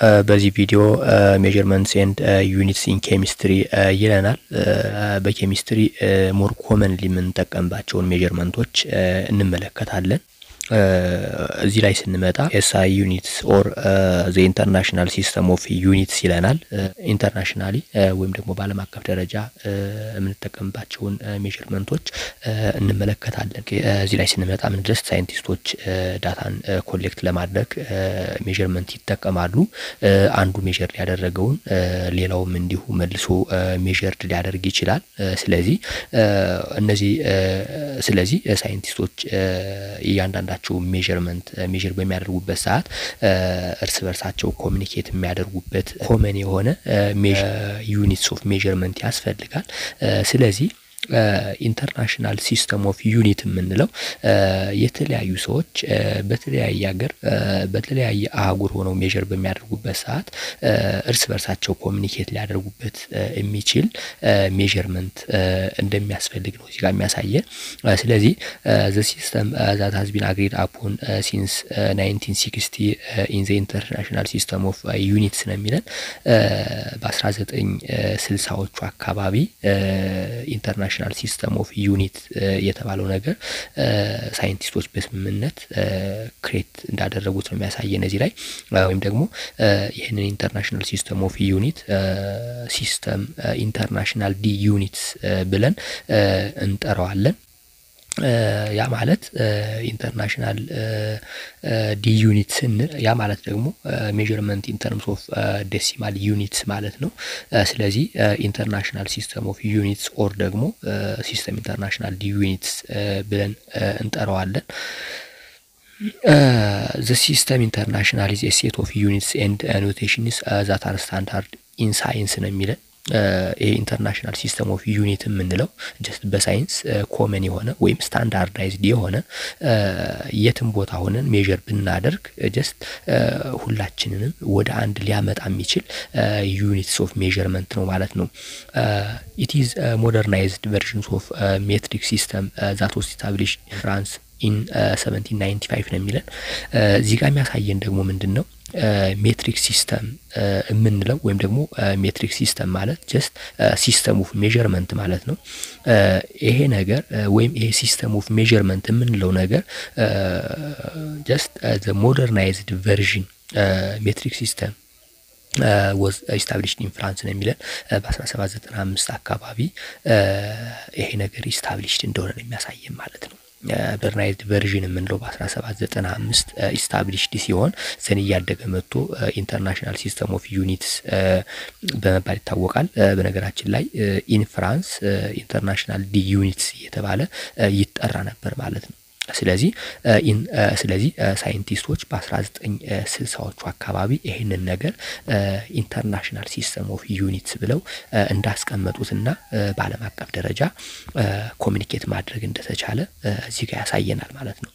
በዚህ ቪዲዮ ሜዥርመንትስ ኤንድ ዩኒትስ ኢን ኬሚስትሪ ይለናል። በኬሚስትሪ ሞር ኮመንሊ የምንጠቀምባቸውን ሜዥርመንቶች እንመለከታለን። እዚህ ላይ ስንመጣ ኤስአይ ዩኒትስ ኦር ዘ ኢንተርናሽናል ሲስተም ኦፍ ዩኒትስ ይለናል። ኢንተርናሽናሊ ወይም ደግሞ በዓለም አቀፍ ደረጃ የምንጠቀምባቸውን ሜዥርመንቶች እንመለከታለን። እዚህ ላይ ስንመጣ ምን ድረስ ሳይንቲስቶች ዳታን ኮሌክት ለማድረግ ሜዥርመንት ይጠቀማሉ። አንዱ ሜዥር ያደረገውን ሌላውም እንዲሁ መልሶ ሜዥርድ ሊያደርግ ይችላል። ስለዚህ እነዚህ ስለዚህ ሳይንቲስቶች እያንዳንዳቸው ሜዥርመንት ሜዥር በሚያደርጉበት ሰዓት እርስ በርሳቸው ኮሚኒኬት የሚያደርጉበት ኮመን የሆነ ዩኒትስ ኦፍ ሜዥርመንት ያስፈልጋል። ስለዚህ ኢንተርናሽናል ሲስተም ኦፍ ዩኒት የምንለው የተለያዩ ሰዎች በተለያየ ሀገር በተለያየ አህጉር ሆነው ሜዥር በሚያደርጉበት ሰዓት እርስ በርሳቸው ኮሚኒኬት ሊያደርጉበት የሚችል ሜዥርመንት እንደሚያስፈልግ ነው እዚጋ የሚያሳየን። ስለዚህ ዘ ሲስተም ዛት ሀዝ ቢን አግሪድ አፖን ሲንስ 1960 ኢን ዘ ኢንተርናሽናል ሲስተም ኦፍ ዩኒትስ ነው የሚለን በ1960ዎቹ አካባቢ ኢንተርናሽናል ናሽናል ሲስተም ኦፍ ዩኒት የተባለው ነገር ሳይንቲስቶች በስምምነት ክሬት እንዳደረጉት ነው የሚያሳየን እዚህ ላይ ወይም ደግሞ ይህንን ኢንተርናሽናል ሲስተም ኦፍ ዩኒት ሲስተም ኢንተርናሽናል ዲ ዩኒትስ ብለን እንጠራዋለን። ያ ማለት ኢንተርናሽናል ዲ ዩኒት ስንል ያ ማለት ደግሞ ሜዥርመንት ኢን ተርምስ ኦፍ ዴሲማል ዩኒትስ ማለት ነው። ስለዚህ ኢንተርናሽናል ሲስተም ኦፍ ዩኒትስ ኦር ደግሞ ሲስተም ኢንተርናሽናል ዲ ዩኒትስ ብለን እንጠራዋለን። ዘ ሲስተም ኢንተርናሽናል ኢዝ ኤ ሴት ኦፍ ዩኒትስ ኤንድ ኖቴሽንስ ዛት አር ስታንዳርድ ኢን ሳይንስ ነው የሚለን ይሄ ኢንተርናሽናል ሲስተም ኦፍ ዩኒት የምንለው ጀስት በሳይንስ ኮመን የሆነ ወይም ስታንዳርዳይዝድ የሆነ የትም ቦታ ሆነን ሜዥር ብናደርግ ጀስት ሁላችንንም ወደ አንድ ሊያመጣ የሚችል ዩኒትስ ኦፍ ሜዥርመንት ነው ማለት ነው። ኢት ኢዝ ሞደርናይዝድ ቨርዥንስ ኦፍ ሜትሪክ ሲስተም ዛት ዋዝ ኢስታብሊሽድ ፍራንስ ኢን 1795 ነው የሚለን። እዚህ ጋር የሚያሳየን ደግሞ ምንድን ነው? ሜትሪክ ሲስተም የምንለው ወይም ደግሞ ሜትሪክ ሲስተም ማለት ጀስት ሲስተም ኦፍ ሜዥርመንት ማለት ነው። ይሄ ነገር ወይም ይሄ ሲስተም ኦፍ ሜዥርመንት የምንለው ነገር ጀስት ዘ ሞደርናይዝድ ቨርዥን ሜትሪክ ሲስተም ወዝ ኢስታብሊሽድ ኢን ፍራንስ ነው የሚለን በ1795 አካባቢ ይሄ ነገር ኢስታብሊሽድ እንደሆነ ነው የሚያሳየን ማለት ነው። በርናይዝድ ቨርዥን የምንለው በ1795 ኢስታብሊሽድ ሲሆን ዘን እያደገ መጥቶ ኢንተርናሽናል ሲስተም ኦፍ ዩኒትስ በመባል ይታወቃል። በነገራችን ላይ ኢን ፍራንስ ኢንተርናሽናል ዲ ዩኒትስ እየተባለ ይጠራ ነበር ማለት ነው። ስለዚህ ስለዚህ ሳይንቲስቶች በ1960ዎቹ አካባቢ ይህንን ነገር ኢንተርናሽናል ሲስተም ኦፍ ዩኒትስ ብለው እንዳስቀመጡትና በዓለም አቀፍ ደረጃ ኮሚኒኬት ማድረግ እንደተቻለ እዚህ ጋር ያሳየናል ማለት ነው።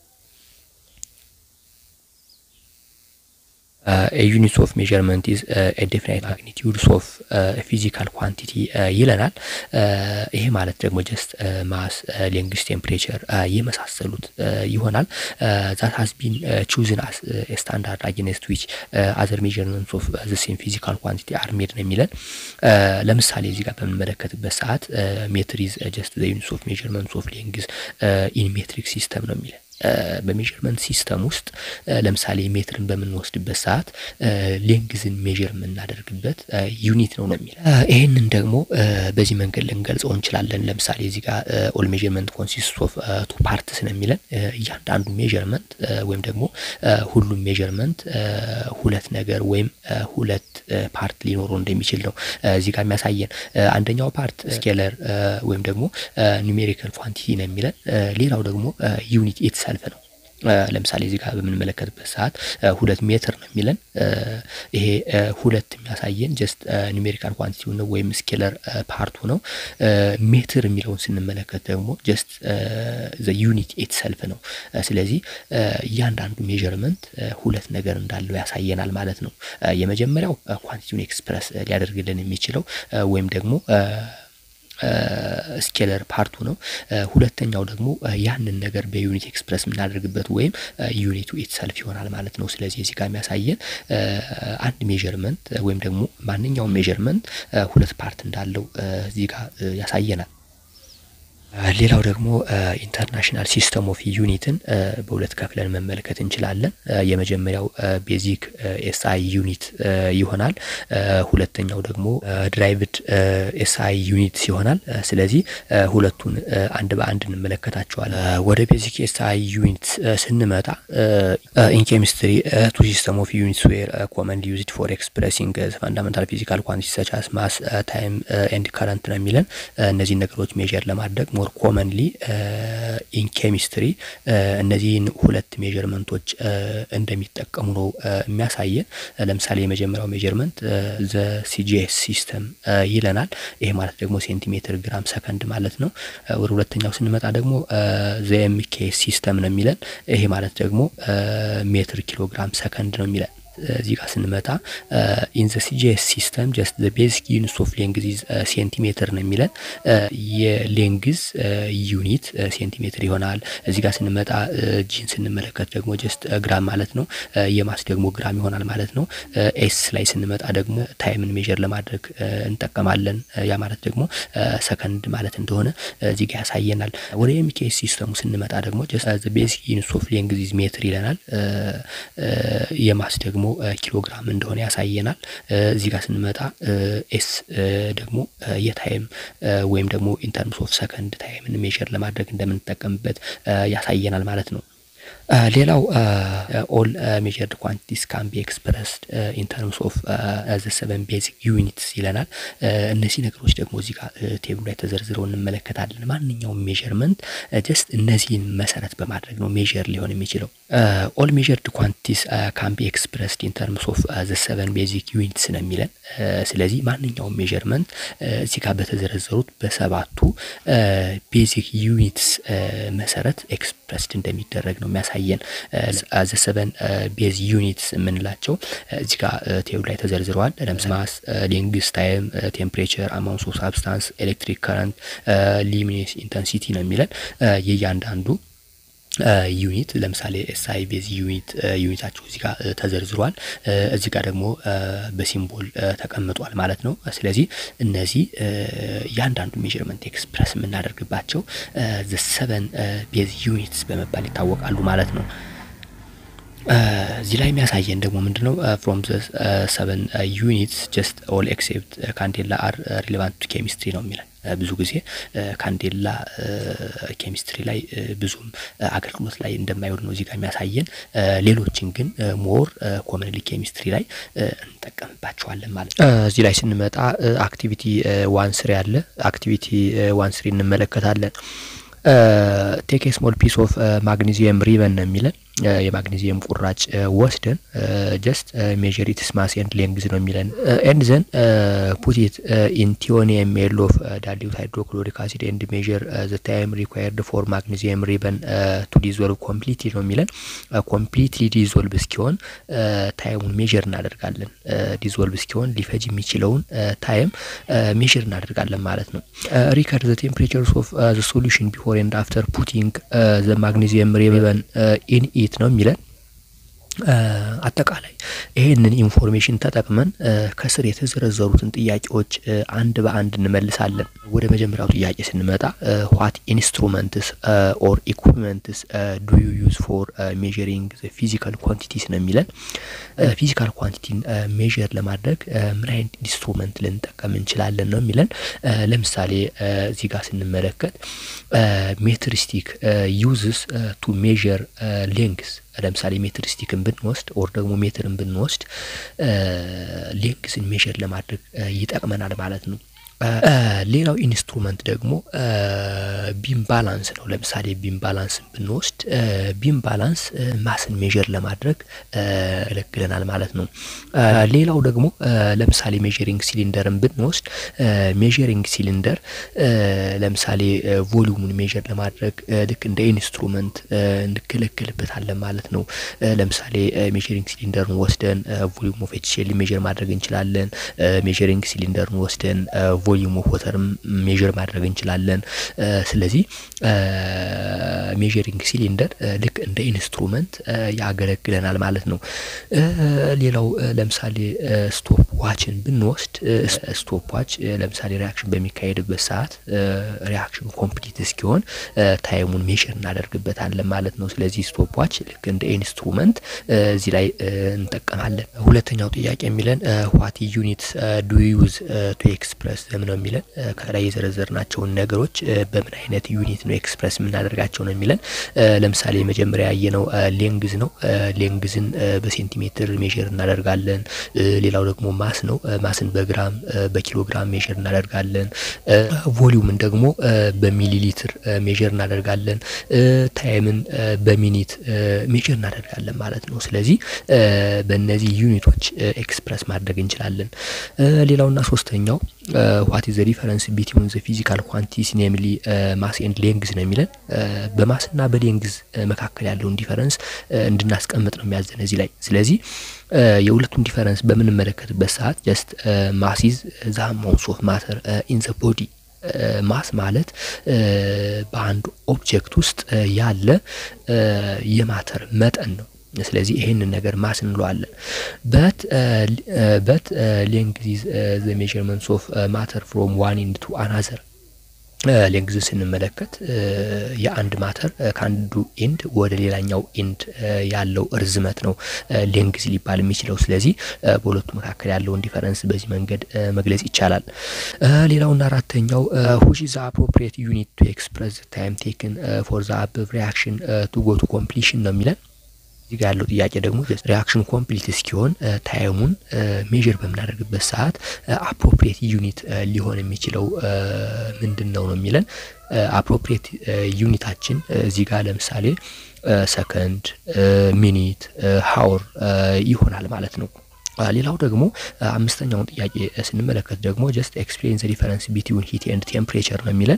ዩኒትስ ኦፍ ሜዥርመንት ኢዝ ዴፊናይት ማግኒቲዩድስ ኦፍ ፊዚካል ኳንቲቲ ይለናል። ይሄ ማለት ደግሞ ጀስት ማስ፣ ሌንግስ፣ ቴምፕሬቸር የመሳሰሉት ይሆናል። ዛት ሀዝ ቢን ቹዝን አስ ስታንዳርድ አጌንስት ዊች አዘር ሜዥርመንትስ ኦፍ ዘ ሴም ፊዚካል ኳንቲቲ አር ሜድ ነው የሚለን። ለምሳሌ እዚህ ጋር በምንመለከትበት ሰዓት ሜትር ኢዝ ጀስት ዘ ዩኒትስ ኦፍ ሜዥርመንትስ ኦፍ ሌንግዝ ኢን ሜትሪክ ሲስተም ነው የሚለን። በሜዥርመንት ሲስተም ውስጥ ለምሳሌ ሜትርን በምንወስድበት ሰዓት ሌንግዝን ሜዥር የምናደርግበት ዩኒት ነው ነው የሚል ይህንን ደግሞ በዚህ መንገድ ልንገልጸው እንችላለን። ለምሳሌ እዚህ ጋር ኦል ሜዥርመንት ኮንሲስት ኦፍ ቱ ፓርትስ ነው የሚለን እያንዳንዱ ሜዥርመንት ወይም ደግሞ ሁሉም ሜዥርመንት ሁለት ነገር ወይም ሁለት ፓርት ሊኖረው እንደሚችል ነው እዚህ ጋር የሚያሳየን። አንደኛው ፓርት ስኬለር ወይም ደግሞ ኒሜሪካል ኳንቲቲ ነው የሚለን ሌላው ደግሞ ዩኒት ኢትሰልፍ ነው። ለምሳሌ እዚህ ጋር በምንመለከትበት ሰዓት ሁለት ሜትር ነው የሚለን። ይሄ ሁለት የሚያሳየን ጀስት ኒሜሪካል ኳንቲቲው ነው ወይም ስኬለር ፓርቱ ነው። ሜትር የሚለውን ስንመለከት ደግሞ ጀስት ዘ ዩኒት ኢትሰልፍ ነው። ስለዚህ እያንዳንዱ ሜዥርመንት ሁለት ነገር እንዳለው ያሳየናል ማለት ነው። የመጀመሪያው ኳንቲቲውን ኤክስፕረስ ሊያደርግልን የሚችለው ወይም ደግሞ ስኬለር ፓርቱ ነው። ሁለተኛው ደግሞ ያንን ነገር በዩኒት ኤክስፕረስ የምናደርግበት ወይም ዩኒቱ ኢትሰልፍ ይሆናል ማለት ነው። ስለዚህ እዚህ ጋር የሚያሳየን አንድ ሜዥርመንት ወይም ደግሞ ማንኛውም ሜዥርመንት ሁለት ፓርት እንዳለው እዚህ ጋር ያሳየናል። ሌላው ደግሞ ኢንተርናሽናል ሲስተም ኦፍ ዩኒትን በሁለት ከፍለን መመልከት እንችላለን። የመጀመሪያው ቤዚክ ኤስአይ ዩኒት ይሆናል። ሁለተኛው ደግሞ ድራይቭድ ኤስአይ ዩኒት ይሆናል። ስለዚህ ሁለቱን አንድ በአንድ እንመለከታቸዋለን። ወደ ቤዚክ ኤስአይ ዩኒት ስንመጣ ኢን ኬሚስትሪ ቱ ሲስተም ኦፍ ዩኒትስ ዌር ኮመንሊ ዩዝድ ፎር ኤክስፕሬሲንግ ፋንዳሜንታል ፊዚካል ኳንቲቲ ሰች አስ ማስ ታይም ኤንድ ከረንት ነው የሚለን እነዚህን ነገሮች ሜዥር ለማድረግ ሞር ኮመንሊ ኢን ኬሚስትሪ እነዚህን ሁለት ሜዥርመንቶች እንደሚጠቀሙ ነው የሚያሳየን። ለምሳሌ የመጀመሪያው ሜዥርመንት ዘ ሲጂኤስ ሲስተም ይለናል። ይሄ ማለት ደግሞ ሴንቲሜትር ግራም ሰከንድ ማለት ነው። ወደ ሁለተኛው ስንመጣ ደግሞ ዘ ኤምኬ ሲስተም ነው የሚለን። ይሄ ማለት ደግሞ ሜትር ኪሎግራም ሰከንድ ነው የሚለን። እዚህ ጋር ስንመጣ ኢን ዘ ሲጂኤስ ሲስተም ጀስት ዘ ቤዚክ ዩኒትስ ኦፍ ሌንግዝ ኢዝ ሴንቲሜትር ነው የሚለን። የሌንግዝ ዩኒት ሴንቲሜትር ይሆናል። እዚህ ጋር ስንመጣ ጂን ስንመለከት ደግሞ ጀስት ግራም ማለት ነው። የማስ ደግሞ ግራም ይሆናል ማለት ነው። ኤስ ላይ ስንመጣ ደግሞ ታይምን ሜዥር ለማድረግ እንጠቀማለን። ያ ማለት ደግሞ ሰከንድ ማለት እንደሆነ እዚህ ጋር ያሳየናል። ወደ ኤምኬኤስ ሲስተሙ ስንመጣ ደግሞ ጀስት ዘ ቤዚክ ዩኒትስ ኦፍ ሌንግዝ ኢዝ ሜትር ይለናል። የማስ ደግሞ ኪሎግራም እንደሆነ ያሳየናል። እዚህ ጋር ስንመጣ ኤስ ደግሞ የታይም ወይም ደግሞ ኢንተርምስ ኦፍ ሰከንድ ታይምን ሜዥር ለማድረግ እንደምንጠቀምበት ያሳየናል ማለት ነው። ሌላው ኦል ሜጀርድ ኳንቲቲስ ካን ቢ ኤክስፕረስድ ኢን ተርምስ ኦፍ ዘ ሰቨን ቤዚክ ዩኒትስ ይለናል። እነዚህ ነገሮች ደግሞ እዚህ ጋር ቴብሉ ላይ ተዘርዝረው እንመለከታለን። ማንኛውም ሜዥርመንት ጀስት እነዚህን መሰረት በማድረግ ነው ሜዥር ሊሆን የሚችለው። ኦል ሜጀርድ ኳንቲቲስ ካን ቢ ኤክስፕረስድ ኢን ተርምስ ኦፍ ዘ ሰቨን ቤዚክ ዩኒትስ ነው የሚለን። ስለዚህ ማንኛውም ሜዥርመንት እዚህ ጋር በተዘረዘሩት በሰባቱ ቤዚክ ዩኒትስ መሰረት ኤክስፕረስድ እንደሚደረግ ነው የሚያሳየን። ዘ ሰቨን ቤዝ ዩኒትስ የምንላቸው እዚህ ጋር ቴብል ላይ ተዘርዝረዋል። ለምሳሌ ማስ፣ ሌንግስ፣ ታይም፣ ቴምፕሬቸር፣ አማውንት ኦፍ ሳብስታንስ፣ ኤሌክትሪክ ከረንት፣ ሊሚኔስ ኢንተንሲቲ ነው የሚለን የእያንዳንዱ ዩኒት ለምሳሌ ኤስአይ ቤዝ ዩኒት ዩኒታቸው እዚህ ጋር ተዘርዝሯል። እዚህ ጋር ደግሞ በሲምቦል ተቀምጧል ማለት ነው። ስለዚህ እነዚህ እያንዳንዱ ሜዥርመንት ኤክስፕረስ የምናደርግባቸው ዘ ሰቨን ቤዝ ዩኒትስ በመባል ይታወቃሉ ማለት ነው። እዚህ ላይ የሚያሳየን ደግሞ ምንድነው ፍሮም ዘ ሰቨን ዩኒትስ ጀስት ኦል ኤክሴፕት ካንዴላ አር ሪሌቫንት ቱ ኬሚስትሪ ነው የሚለን። ብዙ ጊዜ ካንዴላ ኬሚስትሪ ላይ ብዙም አገልግሎት ላይ እንደማይውል ነው እዚህ ጋር የሚያሳየን። ሌሎችን ግን ሞር ኮመንሊ ኬሚስትሪ ላይ እንጠቀምባቸዋለን ማለት ነው። እዚህ ላይ ስንመጣ አክቲቪቲ ዋን ስሪ አለ። አክቲቪቲ ዋን ስሪ እንመለከታለን። ቴክ ስሞል ፒስ ኦፍ ማግኒዚየም ሪበን ነው የሚለን የማግኔዚየም ቁራጭ ወስደን ጀስት ሜዥር ኢትስ ማስ ኤንድ ሌንግዝ ነው የሚለን ኤንድ ዘን ፑት ኢት ኢን ቲዮኒየም ኤል ኦፍ ዳይሉት ሃይድሮክሎሪክ አሲድ ኤንድ ሜዥር ዘ ታይም ሪኳየርድ ፎር ማግኔዚየም ሪበን ቱ ዲዞልቭ ኮምፕሊትሊ ነው የሚለን። ኮምፕሊትሊ ዲዞልቭ እስኪሆን ታይሙን ሜዥር እናደርጋለን። ዲዞልቭ እስኪሆን ሊፈጅ የሚችለውን ታይም ሜዥር እናደርጋለን ማለት ነው። ሪከርድ ዘ ቴምፕሬቸርስ ኦፍ ዘ ሶሉሽን ቢፎር ኤንድ አፍተር ፑቲንግ ዘ ማግኔዚየም ሪበን ኢን ኢት ነው የሚለን። አጠቃላይ ይሄንን ኢንፎርሜሽን ተጠቅመን ከስር የተዘረዘሩትን ጥያቄዎች አንድ በአንድ እንመልሳለን። ወደ መጀመሪያው ጥያቄ ስንመጣ ዋት ኢንስትሩመንትስ ኦር ኢኩፕመንትስ ዱ ዩ ዩዝ ፎር ሜዥሪንግ ፊዚካል ኳንቲቲስ ነው የሚለን። ፊዚካል ኳንቲቲን ሜዥር ለማድረግ ምን አይነት ኢንስትሩመንት ልንጠቀም እንችላለን ነው የሚለን። ለምሳሌ እዚህ ጋር ስንመለከት ሜትሪስቲክ ዩዝስ ቱ ሜዥር ሌንግስ ለምሳሌ ሜትር ስቲክን ብንወስድ ኦር ደግሞ ሜትርን ብንወስድ ሌንግስን ሜዥር ለማድረግ ይጠቅመናል ማለት ነው። ሌላው ኢንስትሩመንት ደግሞ ቢም ባላንስ ነው። ለምሳሌ ቢም ባላንስን ብንወስድ ቢም ባላንስ ማስን ሜዥር ለማድረግ ያገለግለናል ማለት ነው። ሌላው ደግሞ ለምሳሌ ሜዥሪንግ ሲሊንደርን ብንወስድ ሜዥሪንግ ሲሊንደር ለምሳሌ ቮሊዩሙን ሜዥር ለማድረግ ልክ እንደ ኢንስትሩመንት እንገለገልበታለን ማለት ነው። ለምሳሌ ሜዥሪንግ ሲሊንደርን ወስደን ቮሊዩም ኦፍ ኤችሲኤል ሜዥር ማድረግ እንችላለን። ሜዥሪንግ ሲሊንደርን ወስደን ቮሊዩም ኦፍ ወተርም ሜዥር ማድረግ እንችላለን። ስለዚህ ሜዥሪንግ ሲሊንደር ልክ እንደ ኢንስትሩመንት ያገለግለናል ማለት ነው። ሌላው ለምሳሌ ስቶፕ ዋችን ብንወስድ ስቶፕ ዋች ለምሳሌ ሪያክሽን በሚካሄድበት ሰዓት ሪያክሽኑ ኮምፕሊት እስኪሆን ታይሙን ሜዥር እናደርግበታለን ማለት ነው። ስለዚህ ስቶፕ ዋች ልክ እንደ ኢንስትሩመንት እዚህ ላይ እንጠቀማለን። ሁለተኛው ጥያቄ የሚለን ዋት ዩኒት ዱ ዩዝ ቱ ኤክስፕረስ ነው የሚለን ከላይ የዘረዘርናቸውን ነገሮች በምን አይነት ዩኒት ነው ኤክስፕረስ የምናደርጋቸው ነው የሚለን። ለምሳሌ መጀመሪያ ያየነው ሌንግዝ ነው። ሌንግዝን በሴንቲሜትር ሜዥር እናደርጋለን። ሌላው ደግሞ ማስ ነው። ማስን በግራም በኪሎግራም ሜዥር እናደርጋለን። ቮሊዩምን ደግሞ በሚሊ ሊትር ሜዥር እናደርጋለን። ታይምን በሚኒት ሜዥር እናደርጋለን ማለት ነው። ስለዚህ በእነዚህ ዩኒቶች ኤክስፕረስ ማድረግ እንችላለን። ሌላውና ሶስተኛው ዋት ኢዝ ዘ ዲፈረንስ ቢትዊን ዘ ፊዚካል ኳንቲቲስ ኔምሊ ማስ ኤንድ ሌንግዝ ነው የሚለን። በማስና በሌንግዝ መካከል ያለውን ዲፈረንስ እንድናስቀምጥ ነው የሚያዘን እዚህ ላይ። ስለዚህ የሁለቱን ዲፈረንስ በምንመለከትበት ሰዓት ጀስት ማስ ኢዝ ዘ አማውንት ኦፍ ማተር ኢን ዘ ቦዲ ማስ ማለት በአንድ ኦብጀክት ውስጥ ያለ የማተር መጠን ነው። ስለዚህ ይህንን ነገር ማስ እንለዋለን። በት በት ሌንግዝ ዘ ሜዥርመንትስ ኦፍ ማተር ፍሮም ዋን ኢንድ ቱ አናዘር ሌንግዝን ስንመለከት የአንድ ማተር ከአንዱ ኢንድ ወደ ሌላኛው ኢንድ ያለው እርዝመት ነው ሌንግዝ ሊባል የሚችለው። ስለዚህ በሁለቱ መካከል ያለውን ዲፈረንስ በዚህ መንገድ መግለጽ ይቻላል። ሌላውና አራተኛው ሁሽ ዘ አፕሮፕሪየት ዩኒት ቱ ኤክስፕረስ ታይም ቴክን ፎር ዘ አበቭ ሪያክሽን ቱ ጎ ቱ ኮምፕሊሽን ነው የሚለን። እዚህ ጋር ያለው ጥያቄ ደግሞ ሪያክሽን ኮምፕሊት እስኪሆን ታይሙን ሜዥር በምናደርግበት ሰዓት አፕሮፕሪየት ዩኒት ሊሆን የሚችለው ምንድን ነው ነው የሚለን። አፕሮፕሪየት ዩኒታችን እዚህ ጋር ለምሳሌ ሰከንድ፣ ሚኒት፣ ሀውር ይሆናል ማለት ነው። ሌላው ደግሞ አምስተኛውን ጥያቄ ስንመለከት ደግሞ ጀስት ኤክስፕሌን ዘ ዲፈረንስ ቢትዊን ሂት ኤንድ ቴምፕሬቸር ነው የሚለን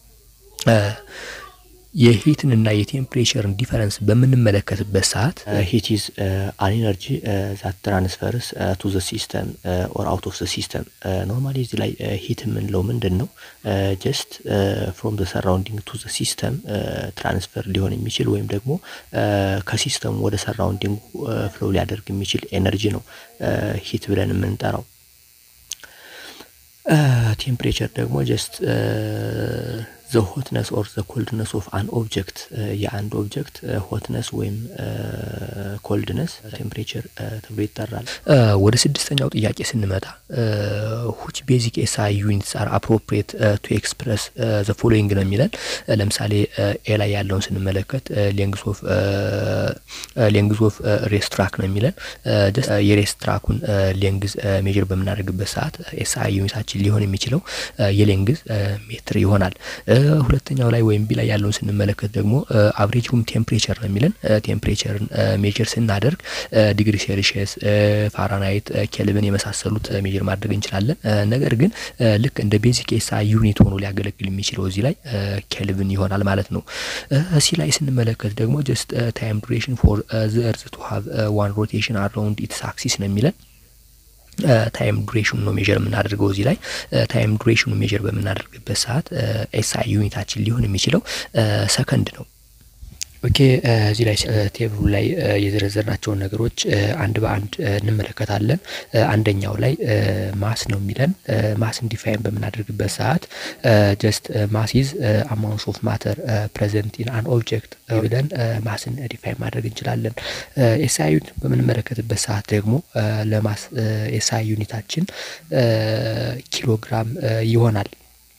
የሂትንና የቴምፕሬቸርን ዲፈረንስ በምንመለከትበት ሰዓት ሂት ኢዝ አን ኤነርጂ ዛት ትራንስፈርስ ቱ ዘ ሲስተም ኦር አውት ኦፍ ዘ ሲስተም። ኖርማሊ እዚህ ላይ ሂት የምንለው ምንድን ነው? ጀስት ፍሮም ዘ ሰራውንዲንግ ቱ ዘ ሲስተም ትራንስፈር ሊሆን የሚችል ወይም ደግሞ ከሲስተሙ ወደ ሰራውንዲንጉ ፍሎው ሊያደርግ የሚችል ኤነርጂ ነው ሂት ብለን የምንጠራው። ቴምፕሬቸር ደግሞ ጀስት ዘ ሆትነስ ኦር ዘ ኮልድነስ ኦፍ አን ኦብጀክት የአንድ ኦብጀክት ሆትነስ ወይም ኮልድነስ ቴምፕሬቸር ተብሎ ይጠራል። ወደ ስድስተኛው ጥያቄ ስንመጣ ሁች ቤዚክ ኤስአይ ዩኒትስ አር አፕሮፕሪየት ቱ ኤክስፕረስ ዘ ፎሎዊንግ ነው የሚለን። ለምሳሌ ኤ ላይ ያለውን ስንመለከት ሌንግዝ ኦፍ ሌንግዝ ኦፍ ሬስትራክ ነው የሚለን። የሬስትራኩን ሌንግዝ ሜዥር በምናደርግበት ሰዓት ኤስአይ ዩኒታችን ሊሆን የሚችለው የሌንግዝ ሜትር ይሆናል። ሁለተኛው ላይ ወይም ቢ ላይ ያለውን ስንመለከት ደግሞ አብሬጅ ሩም ቴምፕሬቸር ነው የሚለን። ቴምፕሬቸርን ሜጀር ስናደርግ ዲግሪ ሴልሺየስ፣ ፋራናይት፣ ኬልቪን የመሳሰሉት ሜጀር ማድረግ እንችላለን። ነገር ግን ልክ እንደ ቤዚክ ኤስአይ ዩኒት ሆኖ ሊያገለግል የሚችለው እዚህ ላይ ኬልቪን ይሆናል ማለት ነው። ሲ ላይ ስንመለከት ደግሞ ጀስት ታይም ዱሬሽን ፎር ዘ እርዝ ቱ ሃቭ ዋን ሮቴሽን አራውንድ ኢትስ አክሲስ ነው የሚለን ታይም ዱሬሽኑ ነው ሜዥር የምናደርገው እዚህ ላይ ታይም ዱሬሽኑ ሜዥር በምናደርግበት ሰዓት ኤስአይ ዩኒታችን ሊሆን የሚችለው ሰከንድ ነው። ኦኬ እዚህ ላይ ቴብሉ ላይ የዘረዘርናቸውን ነገሮች አንድ በአንድ እንመለከታለን። አንደኛው ላይ ማስ ነው የሚለን። ማስን ዲፋይን በምናደርግበት ሰዓት ጀስት ማስ ኢዝ አማውንት ኦፍ ማተር ፕሬዘንት ኢን አን ኦብጀክት ብለን ማስን ዲፋይን ማድረግ እንችላለን። ኤስአይ ዩኒት በምንመለከትበት ሰዓት ደግሞ ለማስ ኤስአይ ዩኒታችን ኪሎግራም ይሆናል።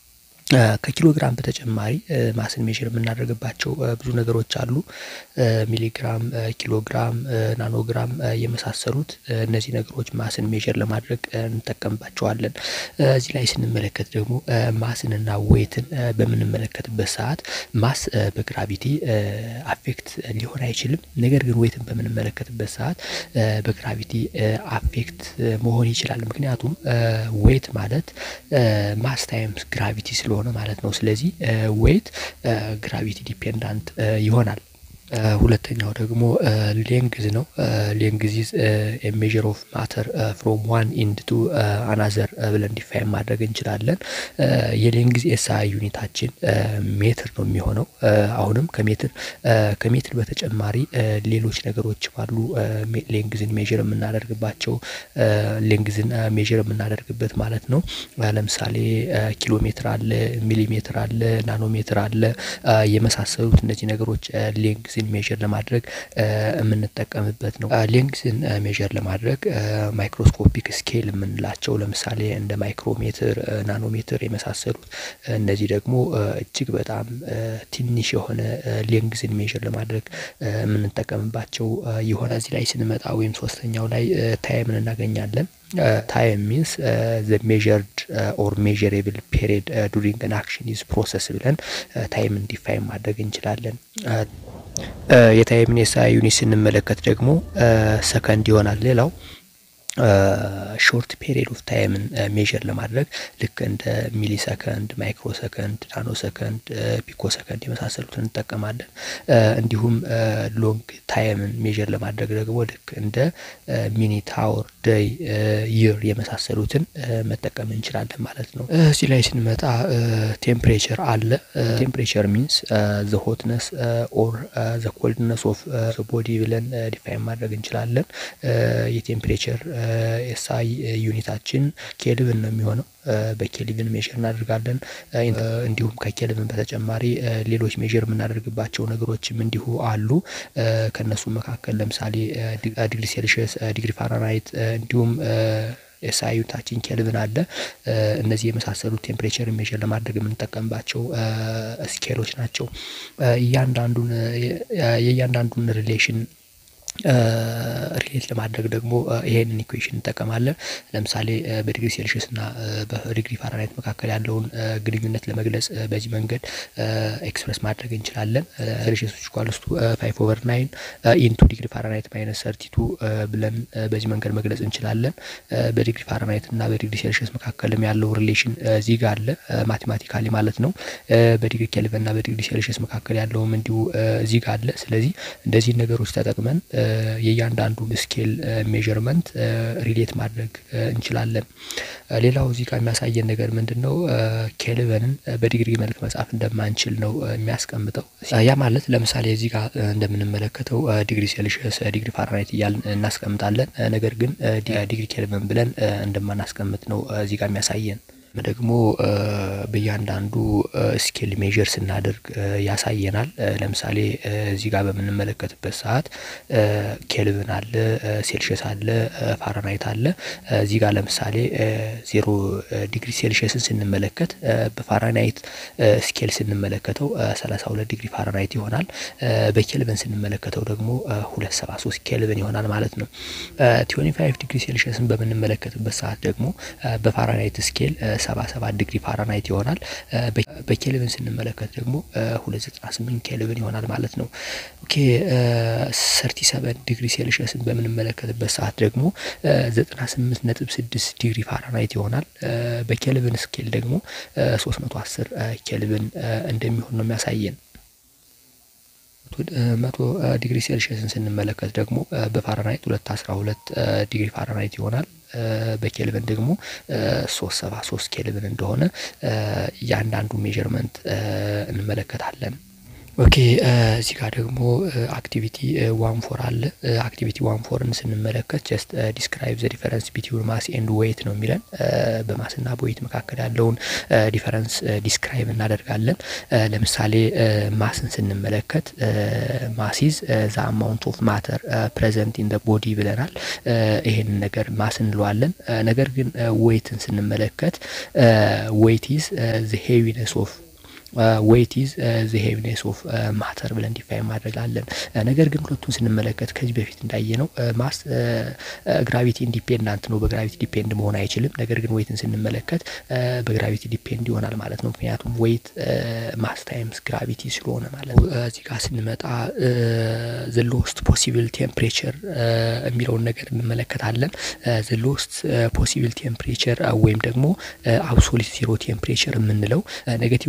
ከኪሎግራም በተጨማሪ ማስን ሜዥር የምናደርግባቸው ብዙ ነገሮች አሉ። ሚሊግራም፣ ኪሎግራም፣ ናኖግራም የመሳሰሉት እነዚህ ነገሮች ማስን ሜዥር ለማድረግ እንጠቀምባቸዋለን። እዚህ ላይ ስንመለከት ደግሞ ማስንና ዌይትን በምንመለከትበት ሰዓት ማስ በግራቪቲ አፌክት ሊሆን አይችልም። ነገር ግን ዌይትን በምንመለከትበት ሰዓት በግራቪቲ አፌክት መሆን ይችላል። ምክንያቱም ዌይት ማለት ማስ ታይምስ ግራቪቲ ስለሆነ ማለት ነው። ስለዚህ ዌይት ግራቪቲ ዲፔንዳንት ይሆናል። ሁለተኛው ደግሞ ሌንግዝ ነው። ሌንግዝ ኢዝ ሜዥር ኦፍ ማተር ፍሮም ዋን ኢንድ ቱ አናዘር ብለን ዲፋይን ማድረግ እንችላለን። የሌንግዝ ኤስአይ ዩኒታችን ሜትር ነው የሚሆነው። አሁንም ከሜትር ከሜትር በተጨማሪ ሌሎች ነገሮችም አሉ። ሌንግዝን ሜዥር የምናደርግባቸው ሌንግዝን ሜዥር የምናደርግበት ማለት ነው። ለምሳሌ ኪሎ ሜትር አለ፣ ሚሊሜትር አለ፣ ናኖሜትር አለ የመሳሰሉት እነዚህ ነገሮች ሌንግዝን ሜዥር ለማድረግ የምንጠቀምበት ነው። ሌንግዝን ሜዥር ለማድረግ ማይክሮስኮፒክ ስኬል የምንላቸው ለምሳሌ እንደ ማይክሮሜትር፣ ናኖሜትር የመሳሰሉት እነዚህ ደግሞ እጅግ በጣም ትንሽ የሆነ ሌንግዝን ሜዥር ለማድረግ የምንጠቀምባቸው የሆነ እዚህ ላይ ስንመጣ ወይም ሶስተኛው ላይ ታይምን እናገኛለን። ታይም ሚንስ ዘ ሜዥርድ ኦር ሜዥሬብል ፔሪድ ዱሪንግ አን አክሽን ኢዝ ፕሮሰስ ብለን ታይምን ዲፋይን ማድረግ እንችላለን። የታይምን ኤስአይ ዩኒት ስንመለከት ደግሞ ሰከንድ ይሆናል። ሌላው ሾርት ፔሪድ ኦፍ ታይምን ሜዥር ለማድረግ ልክ እንደ ሚሊ ሰከንድ፣ ማይክሮ ሰከንድ፣ ናኖ ሰከንድ፣ ፒኮ ሰከንድ የመሳሰሉትን እንጠቀማለን። እንዲሁም ሎንግ ታይምን ሜዥር ለማድረግ ደግሞ ልክ እንደ ሚኒት፣ አወር፣ ደይ፣ ይር የመሳሰሉትን መጠቀም እንችላለን ማለት ነው። እዚህ ላይ ስንመጣ ቴምፕሬቸር አለ። ቴምፕሬቸር ሚንስ ዘ ሆትነስ ኦር ዘ ኮልድነስ ኦፍ ቦዲ ብለን ዲፋይን ማድረግ እንችላለን። የቴምፕሬቸር ኤስአይ ዩኒታችን ኬልቪን ነው የሚሆነው። በኬልቪን ሜዥር እናደርጋለን። እንዲሁም ከኬልቪን በተጨማሪ ሌሎች ሜዥር የምናደርግባቸው ነገሮችም እንዲሁ አሉ። ከእነሱ መካከል ለምሳሌ ዲግሪ ሴልሽየስ፣ ዲግሪ ፋራናይት እንዲሁም ኤስአይ ዩኒታችን ኬልቪን አለ። እነዚህ የመሳሰሉት ቴምፕሬቸር ሜዥር ለማድረግ የምንጠቀምባቸው ስኬሎች ናቸው። እያንዳንዱን የእያንዳንዱን ሪሌሽን ሪሌት ለማድረግ ደግሞ ይሄንን ኢኩዌሽን እንጠቀማለን። ለምሳሌ በዲግሪ ሴልሽየስ እና በዲግሪ ፋራናይት መካከል ያለውን ግንኙነት ለመግለጽ በዚህ መንገድ ኤክስፕረስ ማድረግ እንችላለን። ሴልሽየስ ኢኳልስ ቱ ፋይቭ ኦቨር ናይን ኢንቱ ዲግሪ ፋራናይት ማይነስ ሰርቲቱ ብለን በዚህ መንገድ መግለጽ እንችላለን። በዲግሪ ፋራናይት እና በዲግሪ ሴልሽየስ መካከልም ያለው ሪሌሽን እዚህ ጋር አለ ማቴማቲካሊ ማለት ነው። በዲግሪ ኬልቪን እና በዲግሪ ሴልሽየስ መካከል ያለውም እንዲሁ እዚህ ጋር አለ። ስለዚህ እንደዚህ ነገሮች ተጠቅመን የእያንዳንዱን ስኬል ሜዥርመንት ሪሌት ማድረግ እንችላለን። ሌላው እዚህ ጋር የሚያሳየን ነገር ምንድን ነው? ኬልቪንን በዲግሪ መልክ መጻፍ እንደማንችል ነው የሚያስቀምጠው። ያ ማለት ለምሳሌ እዚህ ጋር እንደምንመለከተው ዲግሪ ሴልሽየስ፣ ዲግሪ ፋራናይት እያልን እናስቀምጣለን። ነገር ግን ዲግሪ ኬልቪን ብለን እንደማናስቀምጥ ነው እዚህ ጋር የሚያሳየን። ደግሞ በእያንዳንዱ ስኬል ሜዥር ስናደርግ ያሳየናል። ለምሳሌ እዚህ ጋር በምንመለከትበት ሰዓት ኬልቪን አለ፣ ሴልሽየስ አለ፣ ፋራናይት አለ። እዚህ ጋር ለምሳሌ ዜሮ ዲግሪ ሴልሽየስን ስንመለከት በፋራናይት ስኬል ስንመለከተው ሰላሳ ሁለት ዲግሪ ፋራናይት ይሆናል። በኬልቪን ስንመለከተው ደግሞ ሁለት ሰባ ሶስት ኬልቪን ይሆናል ማለት ነው። ትዌንቲ ፋይቭ ዲግሪ ሴልሽየስን በምንመለከትበት ሰዓት ደግሞ በፋራናይት ስኬል ሰባ ሰባት ዲግሪ ፋራናይት ይሆናል። በኬልቪን ስንመለከት ደግሞ ሁለት ዘጠና ስምንት ኬልቪን ይሆናል ማለት ነው። ኦኬ ሰርቲ ሰቨን ዲግሪ ሴልሽየስን በምንመለከትበት ሰዓት ደግሞ ዘጠና ስምንት ነጥብ ስድስት ዲግሪ ፋራናይት ይሆናል። በኬልቪን ስኬል ደግሞ ሶስት መቶ አስር ኬልቪን እንደሚሆን ነው የሚያሳየን። መቶ ዲግሪ ሴልሽየስን ስንመለከት ደግሞ በፋራናይት ሁለት አስራ ሁለት ዲግሪ ፋራናይት ይሆናል። በኬልቪን ደግሞ ሶስት ሰባ ሶስት ኬልቪን እንደሆነ እያንዳንዱ ሜዥርመንት እንመለከታለን። ኦኬ እዚህ ጋር ደግሞ አክቲቪቲ ዋን ፎር አለ። አክቲቪቲ ዋን ፎርን ስንመለከት ጀስት ዲስክራይብ ዘ ዲፈረንስ ቢትዊን ማስ ኤንድ ዌይት ነው የሚለን። በማስና በዌይት መካከል ያለውን ዲፈረንስ ዲስክራይብ እናደርጋለን። ለምሳሌ ማስን ስንመለከት ማሲዝ ዘ አማውንት ኦፍ ማተር ፕሬዘንት ኢን ቦዲ ብለናል። ይሄንን ነገር ማስ እንለዋለን። ነገር ግን ዌይትን ስንመለከት ዌይት ኢዝ ዘ ሄቪነስ ኦፍ ዌይት ኢዝ ዘ ሄቪነስ ኦፍ ማተር ብለን ዲፋይን ማድረጋለን። ነገር ግን ሁለቱን ስንመለከት ከዚህ በፊት እንዳየነው ማስ ግራቪቲ ኢንዲፔንዳንት ነው፣ በግራቪቲ ዲፔንድ መሆን አይችልም። ነገር ግን ዌይትን ስንመለከት በግራቪቲ ዲፔንድ ይሆናል ማለት ነው። ምክንያቱም ዌይት ማስ ታይምስ ግራቪቲ ስለሆነ ማለት ነው። እዚህ ጋር ስንመጣ ዘ ሎስት ፖሲብል ቴምፕሬቸር የሚለውን ነገር እንመለከታለን። ዘ ሎስት ፖሲብል ቴምፕሬቸር ወይም ደግሞ አብሶሊት ዜሮ ቴምፕሬቸር የምንለው ኔጌቲቭ ሁለት ሰባ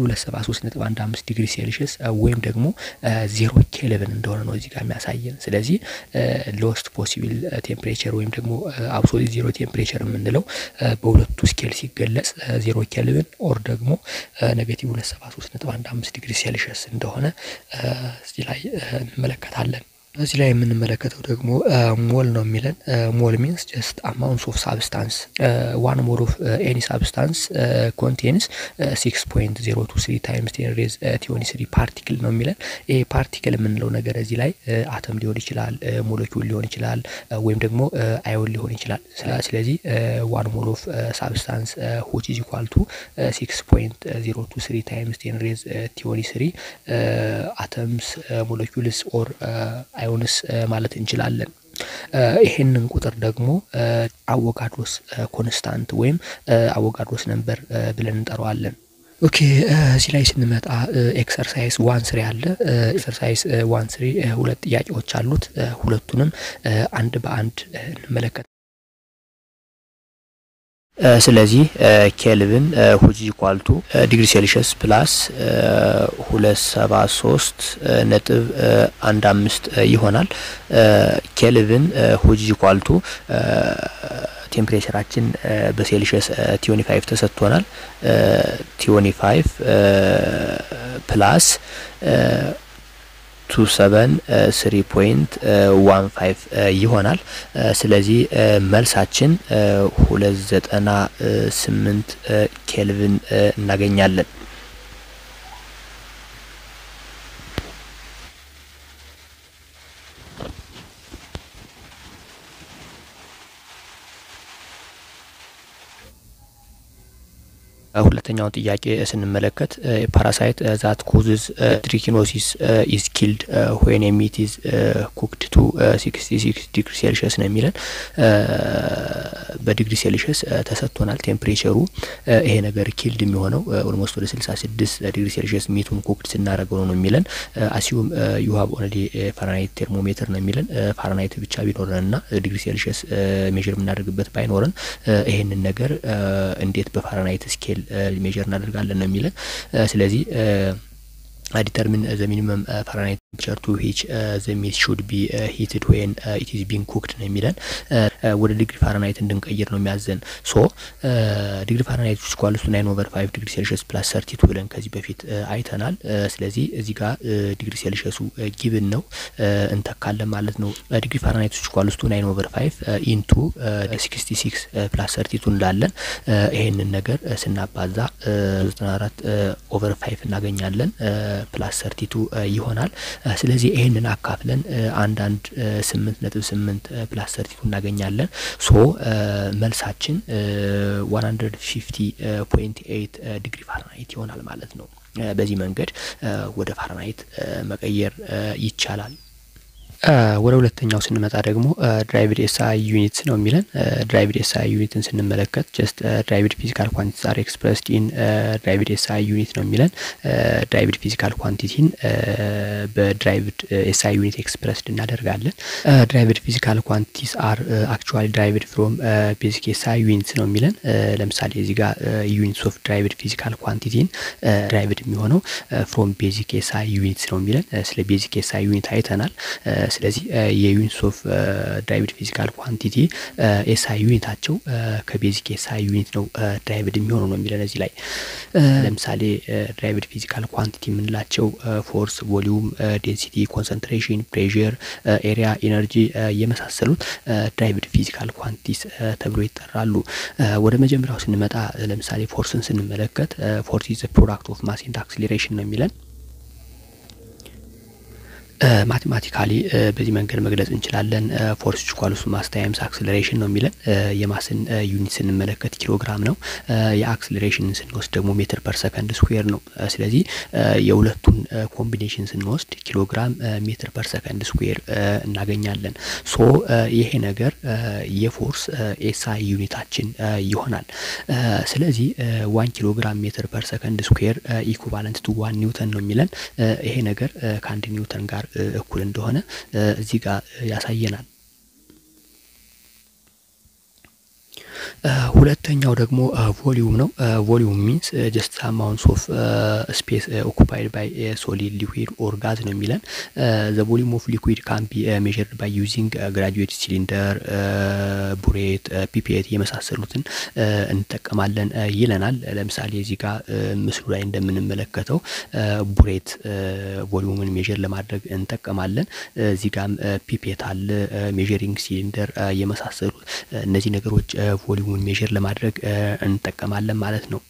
ሶስት ነጥብ አንድ አምስት ዲግሪ ሴልሽስ ወይም ደግሞ ዜሮ ኬልቪን እንደሆነ ነው እዚህ ጋር የሚያሳየን። ስለዚህ ሎስት ፖሲብል ቴምፕሬቸር ወይም ደግሞ አብሶሊት ዜሮ ቴምፕሬቸር የምንለው በሁለቱ ስኬል ሲገለጽ ዜሮ ኬልቪን ኦር ደግሞ ኔጌቲቭ ሁለት ሰባ ሶስት ነጥብ አንድ አምስት ዲግሪ ሴልሽስ እንደሆነ እዚህ ላይ እንመለከታለን። እዚህ ላይ የምንመለከተው ደግሞ ሞል ነው የሚለን ሞል ሚንስ ጀስት አማውንት ኦፍ ሳብስታንስ ዋን ሞል ኦፍ ኤኒ ሳብስታንስ ኮንቴንስ ሲክስ ፖይንት ዜሮ ቱ ስሪ ታይምስ ቴን ሬዝ ቲዮኒ ስሪ ፓርቲክል ነው የሚለን። ይሄ ፓርቲክል የምንለው ነገር እዚህ ላይ አተም ሊሆን ይችላል፣ ሞለኪውል ሊሆን ይችላል፣ ወይም ደግሞ አዮን ሊሆን ይችላል። ስለዚህ ዋን ሞል ኦፍ ሳብስታንስ ሁች ኢዝ ኢኳል ቱ ሲክስ ፖይንት ዜሮ ቱ ስሪ ታይምስ ቴን ሬዝ ቲዮኒ ስሪ አተምስ ሞለኪውልስ ኦር አዮንስ ማለት እንችላለን። ይሄንን ቁጥር ደግሞ አቮጋድሮስ ኮንስታንት ወይም አቮጋድሮስ ነምበር ብለን እንጠራዋለን። ኦኬ እዚህ ላይ ስንመጣ ኤክሰርሳይዝ ዋን ስሪ አለ። ኤክሰርሳይዝ ዋን ስሪ ሁለት ጥያቄዎች አሉት። ሁለቱንም አንድ በአንድ እንመለከት። ስለዚህ ኬልቪን ሁጅ ኢኳልቱ ዲግሪ ሴልሽስ ፕላስ ሁለት ሰባ ሶስት ነጥብ አንድ አምስት ይሆናል። ኬልቪን ሁጅ ኢኳልቱ ቴምፕሬቸራችን በሴልሽስ ቲዮኒ ፋይቭ ተሰጥቶናል። ቲዮኒ ፋይቭ ፕላስ ቱ ሰቨን ስሪ ፖይንት ዋን ፋይቭ ይሆናል። ስለዚህ መልሳችን ሁለት ዘጠና ስምንት ኬልቪን እናገኛለን። ሁለተኛውን ጥያቄ ስንመለከት ፓራሳይት ዛት ኮዝዝ ትሪኪኖሲስ ኢዝ ኪልድ ዌን ሚት ኢዝ ኩክድ ቱ ሲክስቲ ሲክስ ዲግሪ ሴልሽስ ነው የሚለን። በዲግሪ ሴልሽስ ተሰጥቶናል ቴምፕሬቸሩ። ይሄ ነገር ኪልድ የሚሆነው ኦልሞስት ወደ ስልሳ ስድስት ዲግሪ ሴልሽስ ሚቱን ኩክድ ስናደርገው ነው የሚለን። አሲዩም ዩ ሀብ ኦልሬዲ ፋራናይት ቴርሞሜትር ነው የሚለን። ፋራናይት ብቻ ቢኖረን እና ዲግሪ ሴልሽስ ሜዥር የምናደርግበት ባይኖረን ይሄንን ነገር እንዴት በፋራናይት ስኬል ሜዥር እናደርጋለን ነው የሚለን። ስለዚህ ዲተርሚን ዘ ሚኒመም ፋራናይት ቴምፕሬቸር ቱ ዊች ዘ ሚት ሹድ ቢ ሂትድ ዌን ኢት ኢዝ ቢንግ ኩክድ ነው የሚለን። ወደ ዲግሪ ፋራናይት እንድንቀይር ነው የሚያዘን። ሶ ዲግሪ ፋራናይት ውስጥ ኳልስቱ ናይን ኦቨር ፋይቭ ዲግሪ ሴልሽስ ፕላስ ሰርቲቱ ብለን ከዚህ በፊት አይተናል። ስለዚህ እዚህ ጋር ዲግሪ ሴልሽሱ ጊብን ነው እንተካለን ማለት ነው። ዲግሪ ፋራናይት ውስጥ ኳልስቱ ናይን ኦቨር ፋይቭ ኢንቱ ሲክስቲ ሲክስ ፕላስ ሰርቲቱ እንላለን። ይሄንን ነገር ስናባዛ ዘጠና አራት ኦቨር ፋይቭ እናገኛለን ፕላስ ሰርቲቱ ይሆናል። ስለዚህ ይህንን አካፍለን አንድ አንድ ስምንት ነጥብ ስምንት ፕላስ ሰርቲቱ እናገኛለን። ሶ መልሳችን ዋን ሀንድረድ ፊፍቲ ፖይንት ኤይት ዲግሪ ፋራናይት ይሆናል ማለት ነው። በዚህ መንገድ ወደ ፋራናይት መቀየር ይቻላል። ወደ ሁለተኛው ስንመጣ ደግሞ ድራይቭድ ኤስአይ ዩኒት ነው የሚለን። ድራይቭድ ኤስአይ ዩኒትን ስንመለከት ጀስት ድራይቭድ ፊዚካል ኳንቲቲስ አር ኤክስፕረስድ ኢን ድራይቭድ ኤስአይ ዩኒት ነው የሚለን። ድራይቭድ ፊዚካል ኳንቲቲን በድራይቭድ ኤስአይ ዩኒት ኤክስፕረስድ እናደርጋለን። ድራይቭድ ፊዚካል ኳንቲቲስ አር አክቹዋሊ ድራይቭድ ፍሮም ቤዚክ ኤስአይ ዩኒትስ ነው የሚለን። ለምሳሌ እዚህ ጋር ዩኒትስ ኦፍ ድራይቭድ ፊዚካል ኳንቲቲን ድራይቭድ የሚሆነው ፍሮም ቤዚክ ኤስአይ ዩኒትስ ነው የሚለን። ስለ ቤዚክ ኤስአይ ዩኒት አይተናል። ስለዚህ የዩኒትስ ኦፍ ድራይቭድ ፊዚካል ኳንቲቲ ኤስአይ ዩኒታቸው ከቤዚክ ኤስአይ ዩኒት ነው ድራይቭድ የሚሆኑ ነው የሚለን እዚህ ላይ ለምሳሌ ድራይቭድ ፊዚካል ኳንቲቲ የምንላቸው ፎርስ፣ ቮሊዩም፣ ዴንሲቲ፣ ኮንሰንትሬሽን፣ ፕሬር፣ ኤሪያ፣ ኤነርጂ የመሳሰሉት ድራይቭድ ፊዚካል ኳንቲቲስ ተብሎ ይጠራሉ። ወደ መጀመሪያው ስንመጣ ለምሳሌ ፎርስን ስንመለከት ፎርስ ኢዝ ፕሮዳክት ኦፍ ማስ ኤንድ አክስሌሬሽን ነው የሚለን ማቴማቲካሊ በዚህ መንገድ መግለጽ እንችላለን። ፎርስ ኢኳልስ ማስ ታይምስ አክስለሬሽን ነው የሚለን። የማስን ዩኒት ስንመለከት ኪሎግራም ነው። የአክስለሬሽንን ስንወስድ ደግሞ ሜትር ፐር ሰከንድ ስኩዌር ነው። ስለዚህ የሁለቱን ኮምቢኔሽን ስንወስድ ኪሎግራም ሜትር ፐር ሰከንድ ስኩዌር እናገኛለን። ሶ ይሄ ነገር የፎርስ ኤስአይ ዩኒታችን ይሆናል። ስለዚህ ዋን ኪሎግራም ሜትር ፐር ሰከንድ ስኩዌር ኢኩቫለንት ቱ ዋን ኒውተን ነው የሚለን። ይሄ ነገር ከአንድ ኒውተን ጋር እኩል እንደሆነ እዚህ ጋር ያሳየናል። ሁለተኛው ደግሞ ቮሊዩም ነው። ቮሊዩም ሚንስ ጀስት አማውንትስ ኦፍ ስፔስ ኦኩፓይድ ባይ ሶሊድ ሊኩዊድ ኦር ጋዝ ነው የሚለን። ዘ ቮሊዩም ኦፍ ሊኩዊድ ካን ቢ ሜዥርድ ባይ ዩዚንግ ግራጁዌት ሲሊንደር፣ ቡሬት፣ ፒፔት የመሳሰሉትን እንጠቀማለን ይለናል። ለምሳሌ እዚህ ጋር ምስሉ ላይ እንደምንመለከተው ቡሬት ቮሊዩምን ሜዥር ለማድረግ እንጠቀማለን። እዚህ ጋም ፒፔት አለ፣ ሜዥሪንግ ሲሊንደር የመሳሰሉት እነዚህ ነገሮች ቮሊዩምን ሜዥር ለማድረግ እንጠቀማለን ማለት ነው።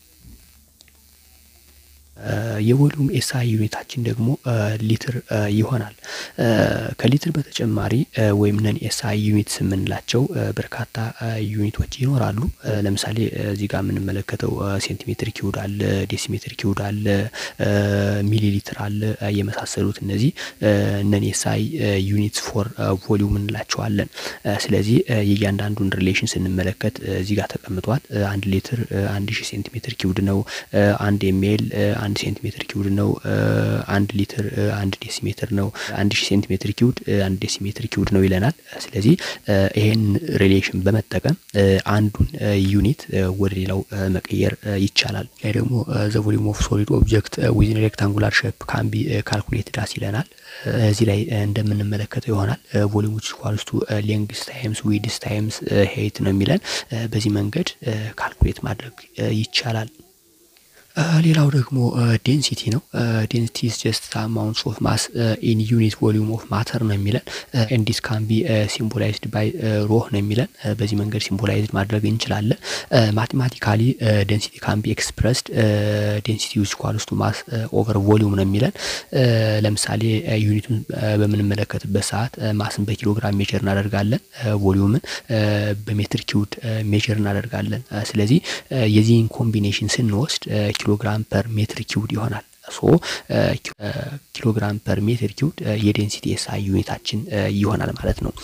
የቮሊዩም ኤስአይ ዩኒታችን ደግሞ ሊትር ይሆናል። ከሊትር በተጨማሪ ወይም ነን ኤስአይ ዩኒትስ የምንላቸው በርካታ ዩኒቶች ይኖራሉ። ለምሳሌ እዚህ ጋር የምንመለከተው ሴንቲሜትር ኪውድ አለ፣ ዴሲሜትር ኪውድ አለ፣ ሚሊ ሊትር አለ የመሳሰሉት እነዚህ ነን ኤስአይ ዩኒትስ ፎር ቮሊዩም እንላቸዋለን። ስለዚህ የእያንዳንዱን ሪሌሽን ስንመለከት እዚህ ጋር ተቀምጧል። አንድ ሊትር አንድ ሺህ ሴንቲሜትር ኪውድ ነው። አንድ ኤምኤል አንድ ሴንቲሜትር ኪውድ ነው። አንድ ሊትር አንድ ዴሲሜትር ነው። አንድ ሺህ ሴንቲሜትር ኪውድ አንድ ዴሲሜትር ኪውድ ነው ይለናል። ስለዚህ ይሄን ሪሌሽን በመጠቀም አንዱን ዩኒት ወደ ሌላው መቀየር ይቻላል። ይህ ደግሞ ዘ ቮሊዩም ኦፍ ሶሊድ ኦብጀክት ዊዝን ሬክታንጉላር ሼፕ ካን ቢ ካልኩሌትድ አስ ይለናል። እዚህ ላይ እንደምንመለከተው ይሆናል ቮሊዩም ዊች ኢኳልስ ቱ ሌንግስ ታይምስ ዊድስ ታይምስ ሄይት ነው የሚለን። በዚህ መንገድ ካልኩሌት ማድረግ ይቻላል። ሌላው ደግሞ ዴንሲቲ ነው። ዴንሲቲ ኢዝ ጀስት አማውንትስ ኦፍ ማስ ኢን ዩኒት ቮሊዩም ኦፍ ማተር ነው የሚለን። ኤንዲስ ካን ቢ ሲምቦላይዝድ ባይ ሮህ ነው የሚለን። በዚህ መንገድ ሲምቦላይዝድ ማድረግ እንችላለን። ማቴማቲካሊ ዴንሲቲ ካን ቢ ኤክስፕረስድ ዴንሲቲ ዊች ኢኳልስ ቱ ማስ ኦቨር ቮሊዩም ነው የሚለን። ለምሳሌ ዩኒቱን በምንመለከትበት ሰዓት ማስን በኪሎግራም ሜጀር እናደርጋለን፣ ቮሊዩምን በሜትር ኪውድ ሜጀር እናደርጋለን። ስለዚህ የዚህን ኮምቢኔሽን ስንወስድ ኪሎግራም ፐር ሜትር ኪውድ ይሆናል። ሶ ኪሎግራም ፐር ሜትር ኪውድ የዴንሲቲ ኤስአይ ዩኒታችን ይሆናል ማለት ነው።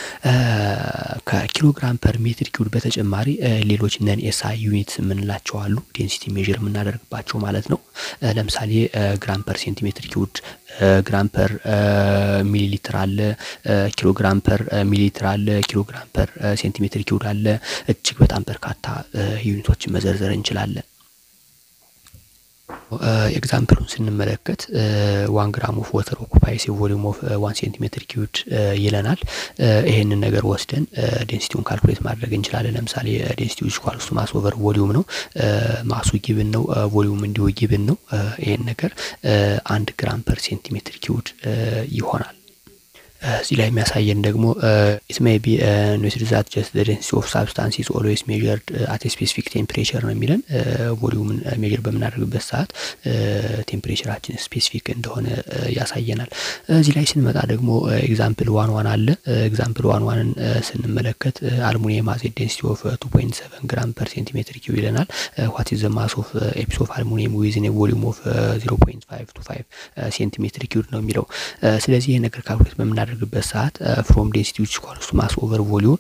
ከኪሎግራም ፐር ሜትር ኪውድ በተጨማሪ ሌሎች ነን ኤስአይ ዩኒትስ የምንላቸው አሉ። ዴንሲቲ ሜዥር የምናደርግባቸው ማለት ነው። ለምሳሌ ግራም ፐር ሴንቲሜትር ኪውድ፣ ግራም ፐር ሚሊ ሊትር አለ፣ ኪሎግራም ፐር ሚሊ ሊትር አለ፣ ኪሎግራም ፐር ሴንቲሜትር ኪውድ አለ። እጅግ በጣም በርካታ ዩኒቶችን መዘርዘር እንችላለን። ኤግዛምፕሉን ስንመለከት ዋን ግራም ኦፍ ወተር ኦኩፓይስ ቮሊዩም ኦፍ ዋን ሴንቲሜትር ኪዩድ ይለናል። ይሄንን ነገር ወስደን ዴንሲቲውን ካልኩሌት ማድረግ እንችላለን። ለምሳሌ ዴንሲቲ ዊች ኢኳልስ ቱ ማስ ኦቨር ቮሊዩም ነው። ማሱ ጊብን ነው፣ ቮሊዩም እንዲሁ ጊብን ነው። ይሄን ነገር አንድ ግራም ፐር ሴንቲሜትር ኪዩድ ይሆናል። እዚህ ላይ የሚያሳየን ደግሞ ኢት ሜይ ቢ ኖትድ ዛት ጀስት ዘ ዴንሲቲ ኦፍ ሳብስታንስ ኢዝ ኦልዌይስ ሜዠርድ አት ስፔሲፊክ ቴምፕሬቸር ነው የሚለን። ቮሊዩምን ሜዥር በምናደርግበት ሰዓት ቴምፕሬቸራችን ስፔሲፊክ እንደሆነ ያሳየናል። እዚህ ላይ ስንመጣ ደግሞ ኤግዛምፕል ዋን ዋን አለ። ኤግዛምፕል ዋን ዋንን ስንመለከት አልሙኒየም ሃዝ ዴንሲቲ ኦፍ ቱ ፖይንት ሰቨን ግራም ፐር ሴንቲሜትር ኪዩብ ይለናል። ዋት ኢዝ ዘ ማስ ኦፍ ኤፒስ ኦፍ አልሙኒየም ዊዝን ቮሊዩም ኦፍ ዚሮ ፖይንት ፋይቭ ቱ ፋይቭ ሴንቲሜትር ኪዩብ ነው የሚለው። ስለዚህ ይህ ነገር ካልኩሌት በምናደርግ በምናደርግበት ሰዓት ፍሮም ዴንሲቲ ዊች ኢኳልስ ቱ ማስ ኦቨር ቮሊዩም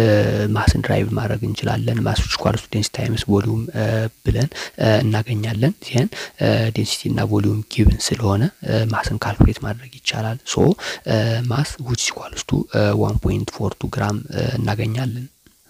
ማስን ድራይቭ ማድረግ እንችላለን። ማስ ዊች ኢኳልስ ቱ ዴንሲቲ ታይምስ ቮሊዩም ብለን እናገኛለን። ይህን ዴንሲቲ እና ቮሊዩም ጊቭን ስለሆነ ማስን ካልኩሌት ማድረግ ይቻላል። ሶ ማስ ዊች ኢኳልስ ቱ ዋን ፖይንት ፎር ቱ ግራም እናገኛለን።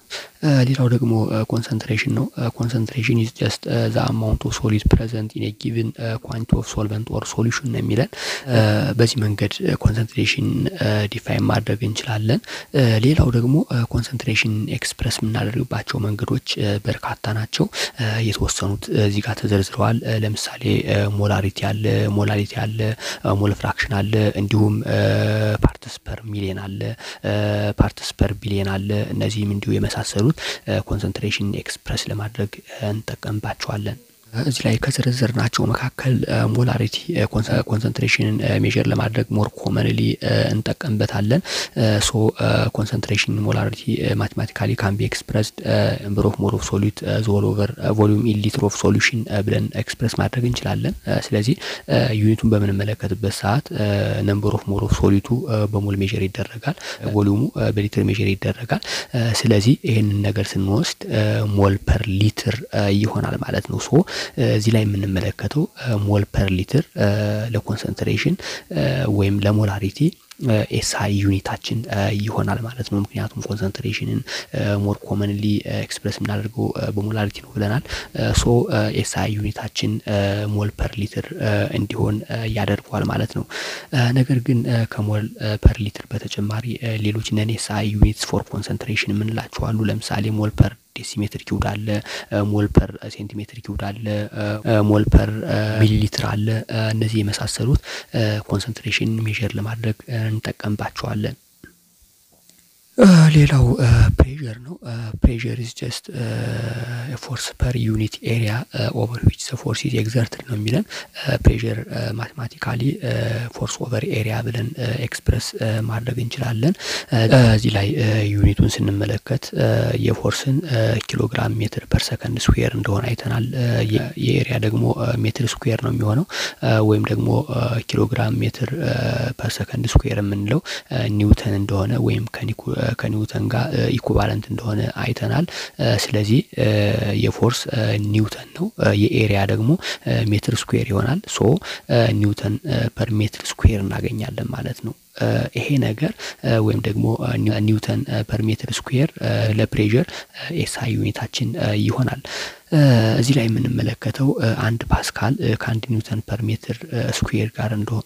ሌላው ደግሞ ኮንሰንትሬሽን ነው። ኮንሰንትሬሽን ኢዝ ጀስት ዘ አማውንት ኦፍ ሶሊድ ፕሬዘንት ኢን ጊቭን ኳንቲ ኦፍ ሶልቨንት ኦር ሶሉሽን ነው የሚለን። በዚህ መንገድ ኮንሰንትሬሽን ዲፋይን ማድረግ እንችላለን። ሌላው ደግሞ ኮንሰንትሬሽን ኤክስፕረስ የምናደርግባቸው መንገዶች በርካታ ናቸው። የተወሰኑት እዚህ ጋር ተዘርዝረዋል። ለምሳሌ ሞላሪቲ አለ፣ ሞላሪቲ አለ፣ ሞል ፍራክሽን አለ፣ እንዲሁም ፓርትስ ፐር ሚሊየን አለ፣ ፓርትስ ፐር ቢሊየን አለ። እነዚህም እንዲሁ የመሳሰሉት ኮንሰንትሬሽን ኤክስፕረስ ለማድረግ እንጠቀምባቸዋለን። እዚህ ላይ ከዘረዘርናቸው መካከል ሞላሪቲ ኮንሰንትሬሽንን ሜዥር ለማድረግ ሞር ኮመንሊ እንጠቀምበታለን። ሶ ኮንሰንትሬሽን ሞላሪቲ ማቴማቲካሊ ካን ቢ ኤክስፕረስድ ነምበር ኦፍ ሞል ኦፍ ሶሉት ዞል ኦቨር ቮሊዩም ኢን ሊትር ኦፍ ሶሉሽን ብለን ኤክስፕረስ ማድረግ እንችላለን። ስለዚህ ዩኒቱን በምንመለከትበት ሰዓት ነምበር ኦፍ ሞል ኦፍ ሶሊቱ በሞል ሜዥር ይደረጋል፣ ቮሊዩሙ በሊትር ሜዥር ይደረጋል። ስለዚህ ይህንን ነገር ስንወስድ ሞል ፐር ሊትር ይሆናል ማለት ነው። ሶ እዚህ ላይ የምንመለከተው ሞል ፐር ሊትር ለኮንሰንትሬሽን ወይም ለሞላሪቲ ኤስአይ ዩኒታችን ይሆናል ማለት ነው። ምክንያቱም ኮንሰንትሬሽንን ሞር ኮመንሊ ኤክስፕረስ የምናደርገው በሞላሪቲ ነው ብለናል። ሶ ኤስአይ ዩኒታችን ሞል ፐር ሊትር እንዲሆን ያደርገዋል ማለት ነው። ነገር ግን ከሞል ፐር ሊትር በተጨማሪ ሌሎች ነን ኤስአይ ዩኒትስ ፎር ኮንሰንትሬሽን የምንላቸው አሉ። ለምሳሌ ሞል ፐር ዴሲሜትር ኪውድ አለ፣ ሞል ፐር ሴንቲሜትር ኪውድ አለ፣ ሞል ፐር ሚሊ ሊትር አለ። እነዚህ የመሳሰሉት ኮንሰንትሬሽን ሜዥር ለማድረግ እንጠቀምባቸዋለን። ሌላው ፕሬዠር ነው። ፕሬዠር ኢዝ ጀስት ፎርስ ፐር ዩኒት ኤሪያ ኦቨር ዊች ዘ ፎርስ ኢዝ ኤግዘርትድ ነው የሚለን። ፕሬዠር ማቴማቲካሊ ፎርስ ኦቨር ኤሪያ ብለን ኤክስፕረስ ማድረግ እንችላለን። እዚህ ላይ ዩኒቱን ስንመለከት የፎርስን ኪሎግራም ሜትር ፐር ሰከንድ ስኩዌር እንደሆነ አይተናል። የኤሪያ ደግሞ ሜትር ስኩዌር ነው የሚሆነው ወይም ደግሞ ኪሎግራም ሜትር ፐር ሰከንድ ስኩዌር የምንለው ኒውተን እንደሆነ ወይም ከኒውተን ጋር ኢኩቫለንት እንደሆነ አይተናል። ስለዚህ የፎርስ ኒውተን ነው፣ የኤሪያ ደግሞ ሜትር ስኩዌር ይሆናል። ሶ ኒውተን ፐር ሜትር ስኩዌር እናገኛለን ማለት ነው። ይሄ ነገር ወይም ደግሞ ኒውተን ፐር ሜትር ስኩዌር ለፕሬዠር ኤስአይ ዩኒታችን ይሆናል። እዚህ ላይ የምንመለከተው አንድ ፓስካል ከአንድ ኒውተን ፐር ሜትር ስኩዌር ጋር እንደሆነ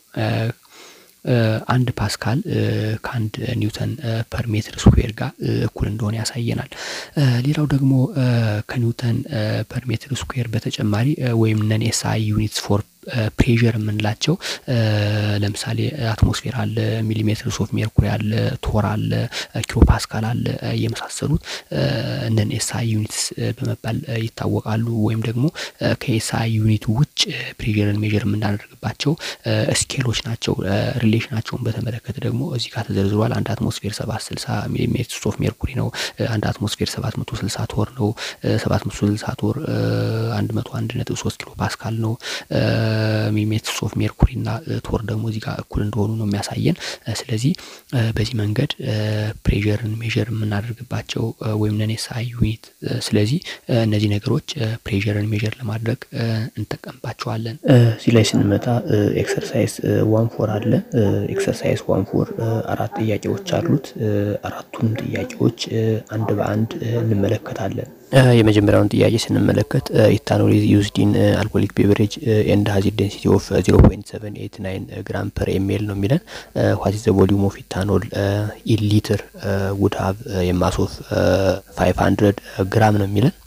አንድ ፓስካል ከአንድ ኒውተን ፐር ሜትር ስኩዌር ጋር እኩል እንደሆነ ያሳየናል። ሌላው ደግሞ ከኒውተን ፐር ሜትር ስኩዌር በተጨማሪ ወይም ነን ኤስአይ ዩኒትስ ፎር ፕሬዠር የምንላቸው ለምሳሌ አትሞስፌር አለ፣ ሚሊሜትርስ ኦፍ ሜርኩሪ አለ፣ ቶር አለ፣ ኪሎ ፓስካል አለ የመሳሰሉት እነን ኤስአይ ዩኒትስ በመባል ይታወቃሉ። ወይም ደግሞ ከኤስአይ ዩኒት ውጭ ፕሬዠርን ሜዥር የምናደርግባቸው ስኬሎች ናቸው። ሪሌሽናቸውን በተመለከተ ደግሞ እዚህ ጋር ተዘርዝሯል። አንድ አትሞስፌር ሰባት ስልሳ ሚሊሜትርስ ኦፍ ሜርኩሪ ነው። አንድ አትሞስፌር ሰባት መቶ ስልሳ ቶር ነው። ሰባት መቶ ስልሳ ቶር አንድ መቶ አንድ ነጥብ ሶስት ኪሎ ፓስካል ነው። ሚሊሜትርስ ኦፍ ሜርኩሪ እና ቶር ደግሞ እዚህ ጋር እኩል እንደሆኑ ነው የሚያሳየን። ስለዚህ በዚህ መንገድ ፕሬዠርን ሜዥር የምናደርግባቸው ወይም ነን ኤስአይ ዩኒት ስለዚህ እነዚህ ነገሮች ፕሬዠርን ሜዥር ለማድረግ እንጠቀምባቸዋለን። እዚህ ላይ ስንመጣ ኤክሰርሳይዝ ዋን ፎር አለ። ኤክሰርሳይዝ ዋን ፎር አራት ጥያቄዎች አሉት። አራቱም ጥያቄዎች አንድ በአንድ እንመለከታለን። የመጀመሪያውን ጥያቄ ስንመለከት ኢታኖል ኢዝ ዩዝድ ኢን አልኮሊክ ቤቨሬጅ ኤንድ ሃዝ ዴንሲቲ ኦፍ 0.789 ግራም ፐር ኤምኤል ነው የሚለን። ዋት ኢዝ ዘ ቮሊዩም ኦፍ ኢታኖል ኢን ሊትር ውድ ሃቭ የማስ ኦፍ 500 ግራም ነው የሚለን።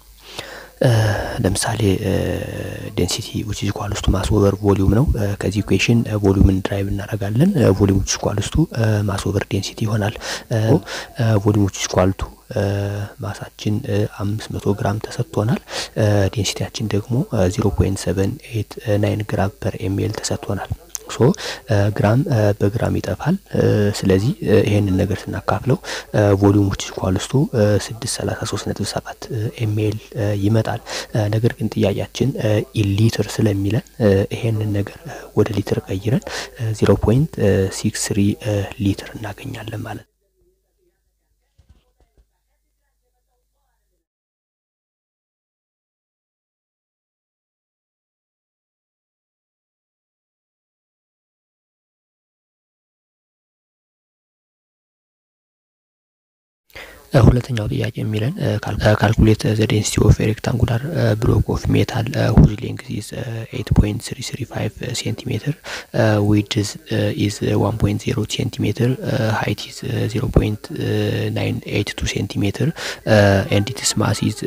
ለምሳሌ ዴንሲቲ ዊች ኢዝ ኢኳልስ ቱ ማስ ኦቨር ቮሊዩም ነው። ከዚህ ኢኩዌሽን ቮሊዩምን ድራይቭ እናደርጋለን። ቮሊዩም ዊች ኢዝ ኢኳልስ ቱ ማስ ኦቨር ዴንሲቲ ይሆናል። ቮሊዩም ዊች ኢዝ ኢኳል ቱ ማሳችን አምስት መቶ ግራም ተሰጥቶናል። ዴንሲቲያችን ደግሞ ዚሮ ፖይንት ሰቨን ኤት ናይን ግራም ፐር ኤምኤል ተሰጥቶናል። ሶ ግራም በግራም ይጠፋል። ስለዚህ ይሄንን ነገር ስናካፍለው ቮሊዩም ዊች ኢዝ ኢኳልስ ቱ ስድስት ሰላሳ ሶስት ነጥብ ሰባት ኤምኤል ይመጣል። ነገር ግን ጥያቄያችን ኢን ሊትር ስለሚለን ይሄንን ነገር ወደ ሊትር ቀይረን ዚሮ ፖይንት ሲክስ ስሪ ሊትር እናገኛለን ማለት ነው። ሁለተኛው ጥያቄ የሚለን ካልኩሌት ዘ ዴንሲቲ ኦፍ ሬክታንጉላር ብሎክ ኦፍ ሜታል ሁዝ ሌንግዝ ኢዝ 8.335 ሴንቲሜትር ዊድዝ ኢዝ 1.0 ሴንቲሜትር ሃይት ኢዝ 0.982 ሴንቲሜትር ኤንድ ኢትስ ማስ ኢዝ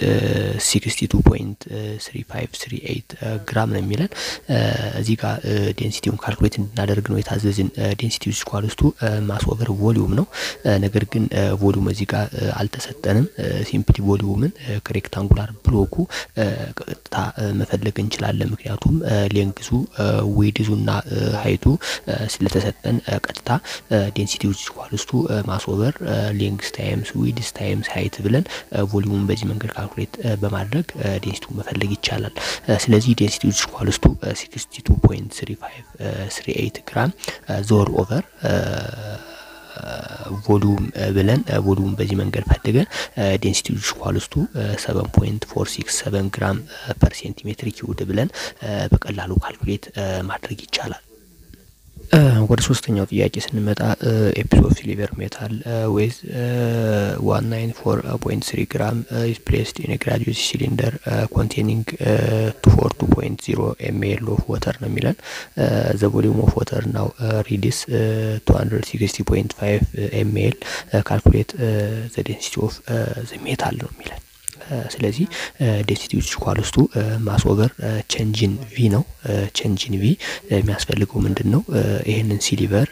62.3538 ግራም ነው የሚለን። እዚህ ጋር ዴንሲቲውን ካልኩሌት እንድናደርግ ነው የታዘዝን። ዴንሲቲ ኢዝ ኢኳልስ ቱ ማስ ኦቨር ቮሊዩም ነው። ነገር ግን ቮሊዩም እዚህ ጋር አልተሰጠንም። ሲምፕሊ ቮሊዩምን ከሬክታንጉላር ብሎኩ ቀጥታ መፈለግ እንችላለን። ምክንያቱም ሌንግዙ ዊድዙና ሀይቱ ስለተሰጠን ቀጥታ ዴንሲቲ ዊች ኢኳልስ ቱ ማስ ኦቨር ሌንግስ ታይምስ ዊድስ ታይምስ ሀይት ብለን ቮሊዩምን በዚህ መንገድ ካልኩሌት በማድረግ ዴንሲቲውን መፈለግ ይቻላል። ስለዚህ ዴንሲቲ ዊች ኢኳልስ ቱ 62.3538 ግራም ዞር ኦቨር ቮሉም ብለን ቮሉም በዚህ መንገድ ፈልገን ዴንሲቲ ኳልስቱ 7.467 ግራም ፐር ሴንቲሜትር ኪዩድ ብለን በቀላሉ ካልኩሌት ማድረግ ይቻላል። ወደ ሶስተኛው ጥያቄ ስንመጣ ኤፒሶድ ኦፍ ሲሊቨር ሜታል ዌዝ ዋን ናይን ፎር ፖይንት ስሪ ግራም ኢዝ ፕሌስድ ኢን ግራጁዌት ሲሊንደር ኮንቴኒንግ ቱ ፎር ቱ ፖይንት ዚሮ ኤምኤል ኦፍ ወተር ነው የሚለን ዘ ቮሊዩም ኦፍ ወተር ናው ሪዲስ ቱ ሀንድረድ ሲክስቲ ፖይንት ፋይቭ ኤምኤል ካልኩሌት ዘ ዴንሲቲ ኦፍ ዘ ሜታል ነው የሚለን ስለዚህ ዴንሲቲ ዊች ኳልስቱ ማስ ኦቨር ቼንጅን ቪ ነው። ቼንጅን ቪ የሚያስፈልገው ምንድን ነው? ይህንን ሲሊቨር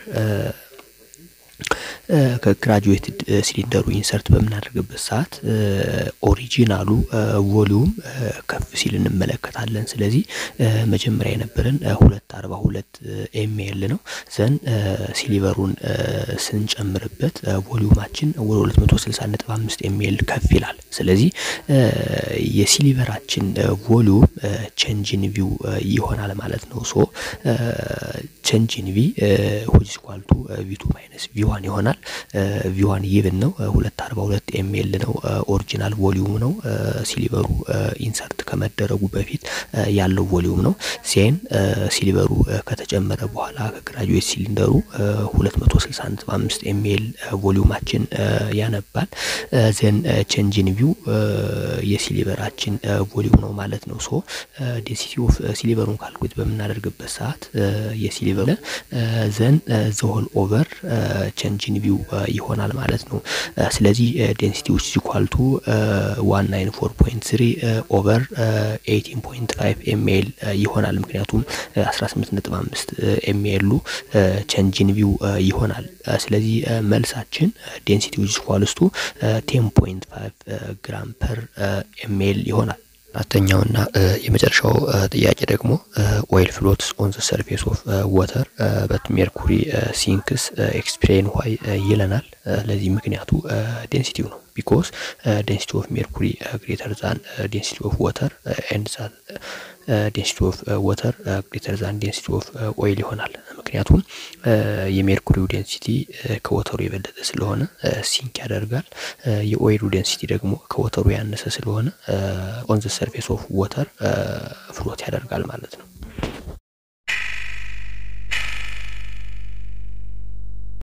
ከግራጁዌትድ ሲሊንደሩ ኢንሰርት በምናደርግበት ሰዓት ኦሪጂናሉ ቮሊዩም ከፍ ሲል እንመለከታለን። ስለዚህ መጀመሪያ የነበረን ሁለት አርባ ሁለት ኤምኤል ነው። ዘን ሲሊቨሩን ስንጨምርበት ቮሊዩማችን ወደ ሁለት መቶ ስልሳ ነጥብ አምስት ኤምኤል ከፍ ይላል። ስለዚህ የሲሊቨራችን ቮሊዩም ቼንጅን ቪው ይሆናል ማለት ነው። ሶ ቼንጅን ቪ ሁጅ ኳልቱ ቪቱ ማይነስ ቪዋን ይሆናል። ቪዋን ይብን ነው ሁለት አርባ ሁለት ኤምኤል ነው ኦሪጂናል ቮሊዩም ነው ሲሊቨሩ ኢንሰርት ከመደረጉ በፊት ያለው ቮሊዩም ነው። ሴን ሲሊቨሩ ከተጨመረ በኋላ ከግራጁዌት ሲሊንደሩ ሁለት መቶ ስልሳ ነጥብ አምስት ኤምኤል ቮሊዩማችን ያነባል። ዜን ቼንጅን ቪው የሲሊቨራችን ቮሊዩም ነው ማለት ነው። ሶ ዴንሲቲ ኦፍ ሲሊቨሩን ካልኩሌት በምናደርግበት ሰዓት የሲሊቨሩ ዘን ዘሆል ኦቨር ቼንጅን ቪው ይሆናል ማለት ነው። ስለዚህ ዴንሲቲ ዊች ኢኳልቱ ዋን ናይን ፎር ፖይንት ስሪ ኦቨር ኤይቲን ፖይንት ፋይቭ ኤምኤል ይሆናል። ምክንያቱም አስራ ስምንት ነጥብ አምስት ኤምኤሉ ቼንጅን ቪው ይሆናል። ስለዚህ መልሳችን ዴንሲቲ ዊች ኢኳልስቱ ቴን ፖይንት ፋይቭ ግራም ፐር ኤምኤል ይሆናል። አራተኛውና የመጨረሻው ጥያቄ ደግሞ ኦይል ፍሎትስ ኦን ዘ ሰርፌስ ኦፍ ወተር በት ሜርኩሪ ሲንክስ ኤክስፕሌን ዋይ ይለናል። ለዚህ ምክንያቱ ዴንሲቲው ነው። ቢኮዝ ዴንሲቲ ኦፍ ሜርኩሪ ግሬተር ዛን ዴንሲቲ ኦፍ ወተር ኤንድ ዛን ዴንሲቲ ኦፍ ወተር ግሬተር ዛን ዴንሲቲ ኦፍ ኦይል ይሆናል። ምክንያቱም የሜርኩሪው ዴንሲቲ ከወተሩ የበለጠ ስለሆነ ሲንክ ያደርጋል። የኦይሉ ዴንሲቲ ደግሞ ከወተሩ ያነሰ ስለሆነ ኦን ዘ ሰርፌስ ኦፍ ወተር ፍሎት ያደርጋል ማለት ነው።